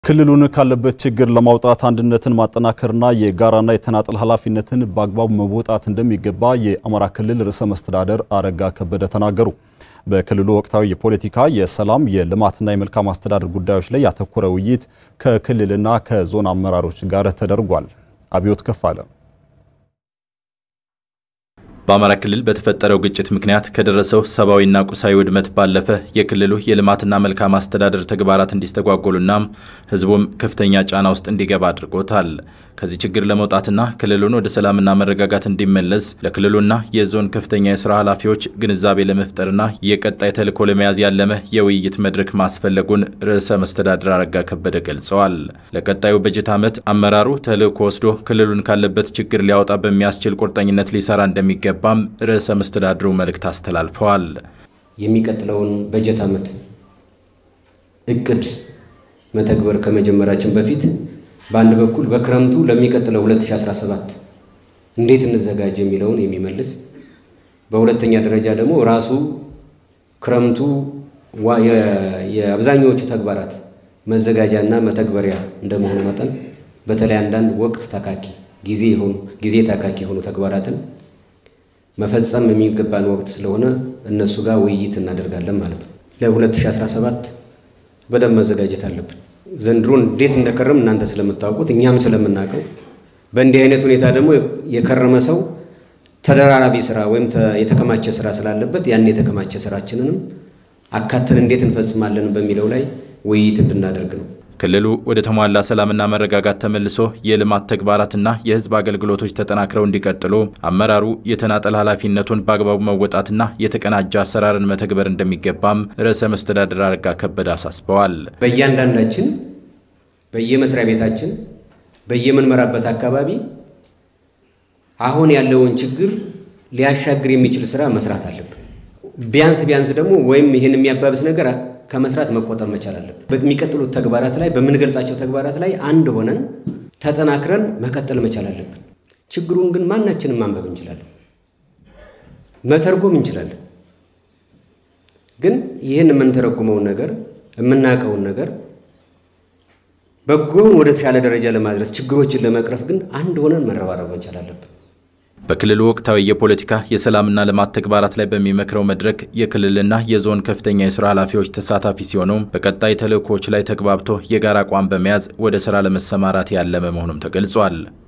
ክልሉን ካለበት ችግር ለማውጣት አንድነትን ማጠናከርና የጋራና የተናጠል ኃላፊነትን በአግባቡ መወጣት እንደሚገባ የአማራ ክልል ርዕሰ መስተዳደር አረጋ ከበደ ተናገሩ። በክልሉ ወቅታዊ የፖለቲካ፣ የሰላም፣ የልማትና የመልካም አስተዳደር ጉዳዮች ላይ ያተኮረ ውይይት ከክልልና ከዞን አመራሮች ጋር ተደርጓል። አብዮት ከፋለ በአማራ ክልል በተፈጠረው ግጭት ምክንያት ከደረሰው ሰብአዊና ቁሳዊ ውድመት ባለፈ የክልሉ የልማትና መልካም አስተዳደር ተግባራት እንዲስተጓጎሉና ሕዝቡም ከፍተኛ ጫና ውስጥ እንዲገባ አድርጎታል። ከዚህ ችግር ለመውጣትና ክልሉን ወደ ሰላምና መረጋጋት እንዲመለስ ለክልሉና የዞን ከፍተኛ የስራ ኃላፊዎች ግንዛቤ ለመፍጠርና የቀጣይ ተልዕኮ ለመያዝ ያለመ የውይይት መድረክ ማስፈለጉን ርዕሰ መስተዳድር አረጋ ከበደ ገልጸዋል። ለቀጣዩ በጀት ዓመት አመራሩ ተልዕኮ ወስዶ ክልሉን ካለበት ችግር ሊያወጣ በሚያስችል ቁርጠኝነት ሊሰራ እንደሚገባም ርዕሰ መስተዳድሩ መልእክት አስተላልፈዋል። የሚቀጥለውን በጀት ዓመት እቅድ መተግበር ከመጀመራችን በፊት በአንድ በኩል በክረምቱ ለሚቀጥለው 2017 እንዴት እንዘጋጅ የሚለውን የሚመልስ በሁለተኛ ደረጃ ደግሞ ራሱ ክረምቱ የአብዛኛዎቹ ተግባራት መዘጋጃና መተግበሪያ እንደመሆኑ መጠን በተለይ አንዳንድ ወቅት ታካኪ ጊዜ የሆኑ ጊዜ ታካኪ የሆኑ ተግባራትን መፈጸም የሚገባን ወቅት ስለሆነ እነሱ ጋር ውይይት እናደርጋለን ማለት ነው። ለ2017 በደንብ መዘጋጀት አለብን። ዘንድሮ እንዴት እንደከረም እናንተ ስለምታውቁት እኛም ስለምናውቀው በእንዲህ አይነት ሁኔታ ደግሞ የከረመ ሰው ተደራራቢ ስራ ወይም የተከማቸ ስራ ስላለበት ያን የተከማቸ ስራችንንም አካተን እንዴት እንፈጽማለን በሚለው ላይ ውይይት እንድናደርግ ነው። ክልሉ ወደ ተሟላ ሰላምና መረጋጋት ተመልሶ የልማት ተግባራትና የሕዝብ አገልግሎቶች ተጠናክረው እንዲቀጥሉ አመራሩ የተናጠል ኃላፊነቱን በአግባቡ መወጣትና የተቀናጀ አሰራርን መተግበር እንደሚገባም ርዕሰ መስተዳድር አረጋ ከበደ አሳስበዋል። በእያንዳንዳችን በየመስሪያ ቤታችን በየምንመራበት አካባቢ አሁን ያለውን ችግር ሊያሻግር የሚችል ስራ መስራት አለብን። ቢያንስ ቢያንስ ደግሞ ወይም ይህን የሚያባብስ ነገር ከመስራት መቆጠብ መቻል አለብን። በሚቀጥሉት ተግባራት ላይ በምንገልጻቸው ተግባራት ላይ አንድ ሆነን ተጠናክረን መቀጠል መቻል አለብን። ችግሩን ግን ማናችንም ማንበብ እንችላለን፣ መተርጎም እንችላለን። ግን ይህን የምንተረጉመውን ነገር የምናውቀውን ነገር በጎውን ወደ ተሻለ ደረጃ ለማድረስ ችግሮችን ለመቅረፍ ግን አንድ ሆነን መረባረብ መቻል አለብን። በክልሉ ወቅታዊ የፖለቲካ የሰላምና ልማት ተግባራት ላይ በሚመክረው መድረክ የክልልና የዞን ከፍተኛ የስራ ኃላፊዎች ተሳታፊ ሲሆኑ በቀጣይ ተልዕኮዎች ላይ ተግባብቶ የጋራ አቋም በመያዝ ወደ ስራ ለመሰማራት ያለመ መሆኑም ተገልጿል።